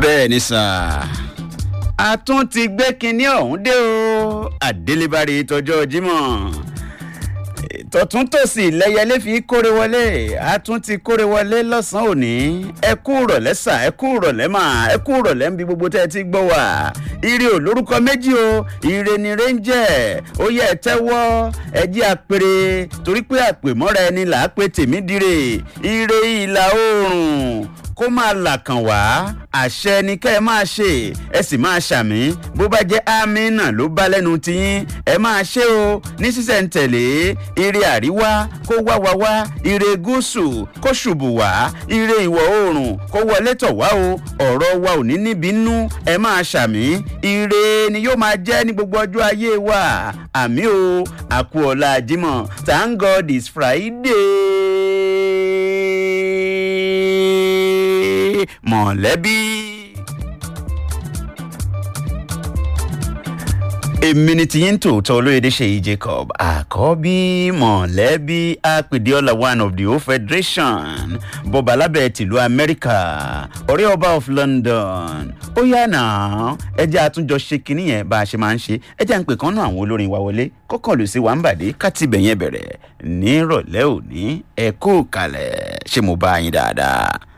bẹ́ẹ̀ ni sà a tún ti gbé kinní ọ̀hún dé o àdélébárí tọjọ́ jímọ̀ tọ̀tún tòsì lẹ́yẹlé fi kórè wọlé a tún ti kórè wọlé lọ́sàn-án òní ẹ kú rọ̀lẹ́ sà ẹ kú rọ̀lẹ́ mà ẹ kú rọ̀lẹ́ níbi gbogbo tẹ́ ẹ ti gbọ́ wà ire ò lórúkọ méjì o ire ni rẹ́ńjẹ́ ó yẹ ẹ tẹ́wọ́ ẹ jẹ́ àpèrè torí pé àpèmọ́ra ẹni là á pé tèmi dire ire ìlà oòrùn kó máa là kàn wá àṣẹ ni kẹ́ ẹ máa ṣe ẹ sì máa ṣàmì bó bá jẹ́ amínà ló bá lẹ́nu tiyín ẹ máa ṣe o ní sísẹ̀ntẹ̀lé ire àríwá kó wá wá wá ire gúúsù kó ṣùbù wá ire ìwọ̀ oòrùn kó wọlé tọ̀ wá o ọ̀rọ̀ wa ò ní níbi nú ẹ máa ṣàmì ire ni yóò máa jẹ́ ní gbogbo ọjọ́ ayé wa àmì o àkú ọ̀la àjímọ̀ thank god is friday mọ̀lẹ́bí. èmi ni tiyín tòótọ́ olóyèdè ṣèyí jacob àkọ́bí mọ̀lẹ́bí apèdéọlá one of the whole federation bọ́ba alábẹ́ tìlú amẹ́ríkà ọ̀rẹ́ ọba of london ó yá náà ẹ jẹ́ àtúnjọ ṣe kinní yẹn bá a ṣe máa ń ṣe ẹ jẹ́ à ń pè kán náà àwọn olórin wa wọlé kọ́kàn lù sí wàǹbàdé kátìbẹ̀ yẹn bẹ̀rẹ̀ nírọ̀lẹ́ òní ẹ kú kalẹ̀ ṣé mo bá yín dáadáa.